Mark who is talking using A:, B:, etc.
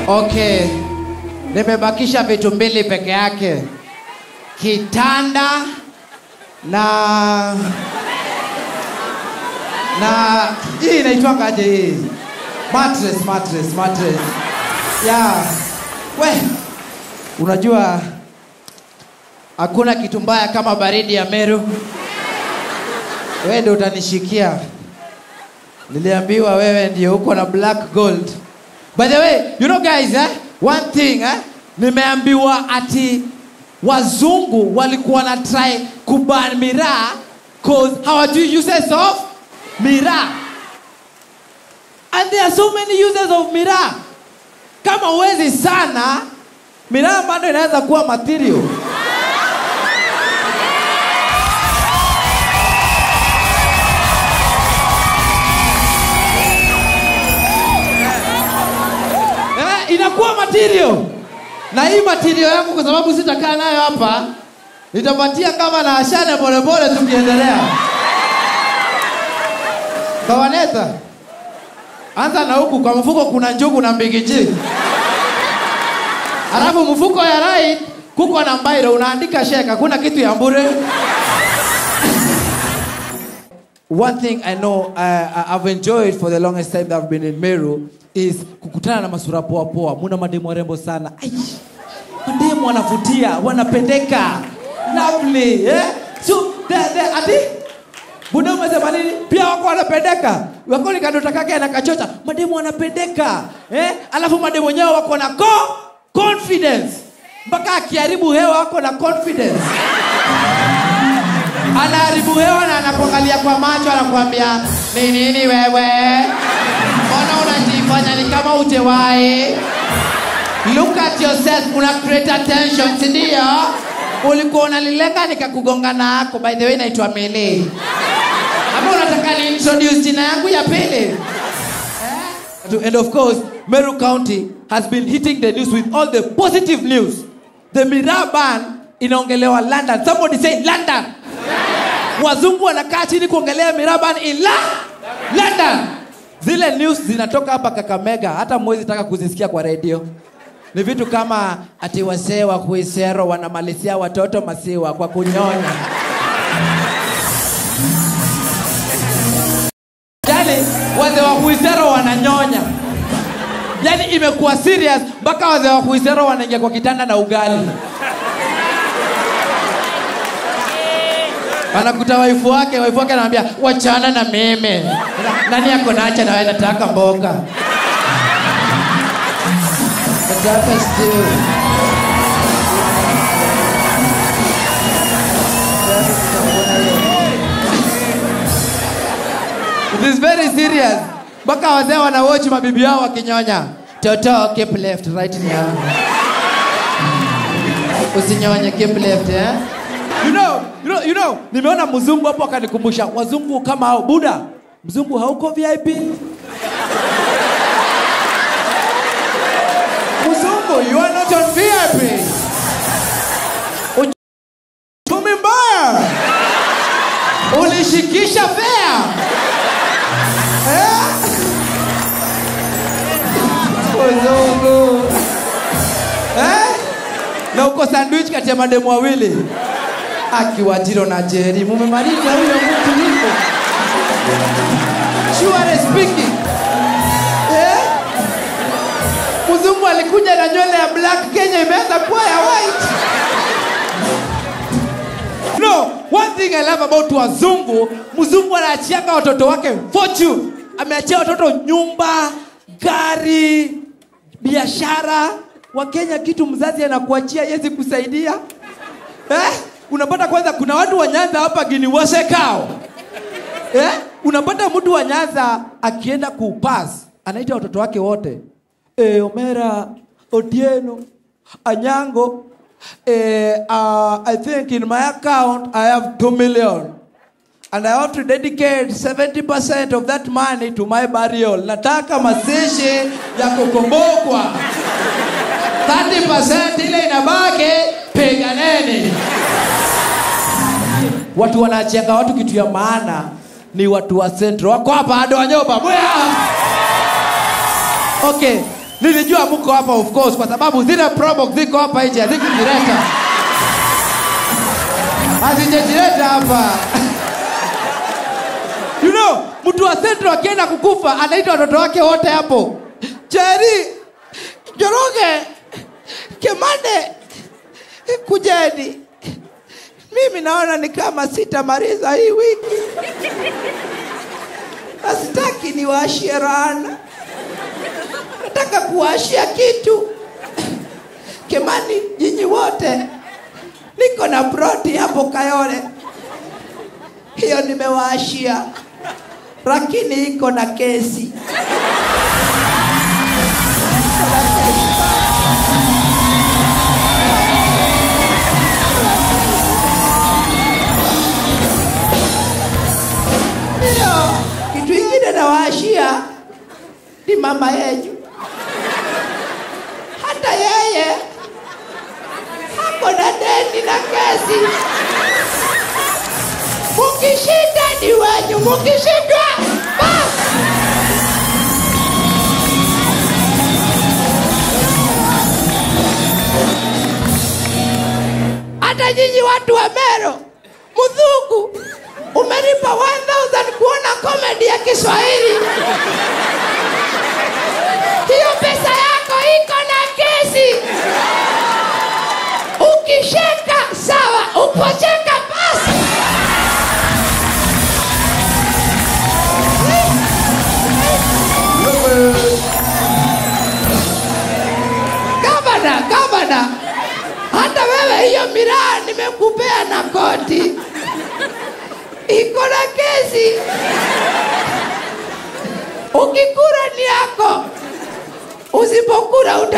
A: Okay, nimebakisha vitu mbili peke yake, kitanda na na hii inaitwangaje hii mattress, mattress, mattress. Yeah. We, unajua hakuna kitu mbaya kama baridi ya Meru. Wewe ndio utanishikia. Niliambiwa wewe ndio uko na black gold. By the way, you know guys, eh? One thing, eh? Nimeambiwa ati wazungu walikuwa na try kuban miraa cause hawajui uses of miraa. And there are so many uses of miraa. Kama uwezi sana, miraa bado inaweza kuwa material. eh, inakuwa material na hii material yangu kwa sababu sitakaa nayo hapa nitapatia kama na ashane polepole tukiendelea kawaneta anza na huku kwa mfuko kuna njugu na mbigiji alafu mfuko ya right kuko na mbairo unaandika sheka kuna kitu ya bure One thing I know uh, I've enjoyed for the longest time that I've been in Meru is kukutana na masura poa poa. Muna mademu warembo sana. Ai, mademu wanavutia, wanapendeka. Lovely, eh? So, the, the, ati Buda umesema nini? Pia wako wanapendeka. Wako ni kadota kake na kachocha. Mademu wanapendeka. Eh? Alafu mademu wenyewe wako na co confidence. Mpaka akiharibu hewa wako na confidence anaharibu hewa na anakuangalia kwa macho anakuambia ni nini wewe mbona unajifanya ni kama ujewahi look at yourself una create attention si ndio ulikuwa unalilenga nikakugonga nako by the way naitwa mele ama unataka ni introduce jina yangu ya pili Eh? and of course meru county has been hitting the news with all the positive news the miraa ban inaongelewa london somebody say london wazungu wanakaa chini kuongelea miraban ila london zile news zinatoka hapa kakamega hata mwezi taka kuzisikia kwa redio ni vitu kama ati wasee wa kuisero wanamalizia watoto masiwa kwa kunyonya yani wazee wa kuisero wananyonya yani imekuwa serious mpaka wazee wa kuisero wanaingia kwa kitanda na ugali anakuta waifu wake waifu wake anamwambia wachana na mimi nani ako nacha nawe nataka mboga nataka stew It is very serious mpaka wazee wanawatch mabibi yao wakinyonya toto keep left right now usinyonye keep left eh? you know, you know, you know, nimeona mzungu hapo akanikumbusha wazungu kama hao buda mzungu hauko vip mzungu you are not on vip uchumi mbaya ulishikisha fea eh? mzungu eh? na uko sandwich kati ya mademu wawili akiwajiro na jeri mumemaliza huyo mtu hivyo sure speaking eh? mzungu alikuja na nywele ya black kenya imeanza kuwa ya white no one thing i love about wazungu mzungu anaachianga watoto wake fortune ameachia watoto nyumba gari biashara wakenya kitu mzazi anakuachia yezi kusaidia eh? unapata kwanza kuna watu wa nyanza hapa gini wasekao eh? unapata mtu wa nyanza akienda kupas anaita watoto wake wote e, omera otieno anyango e, uh, i think in my account i have 2 million and i have to dedicate 70% of that money to my burial nataka mazishi ya kukumbukwa 30% ile inabaki piganeni watu wanachenga watu kitu ya maana ni watu wa centro wako hapa ado wanyoba Bwea! okay nilijua mko hapa of course kwa sababu zile probox ziko hapa nje hazikujileta hazijajileta hapa you know mtu wa central akienda kukufa anaita watoto wake wote hapo cheri joroge kemande kujeni mimi naona ni kama sitamaliza hii wiki nasitaki niwaashie rana nataka kuwaashia kitu kemani nyinyi wote niko na broti hapo kayole hiyo nimewaashia lakini iko na kesi hiyo kitu ingine nawaashia ni mama yenyu hata yeye ako na deni na kesi mukishinda ni wenyu mukishindwa basi hata nyinyi watu wa mero mzungu umelipa 1000 kuona komedi ya kiswahili hiyo pesa yako iko na kesi ukisheka sawa upocheka basi gavana gavana hata wewe hiyo miraa nimekupea na koti iko na kesi ukikura ni yako usipokura uta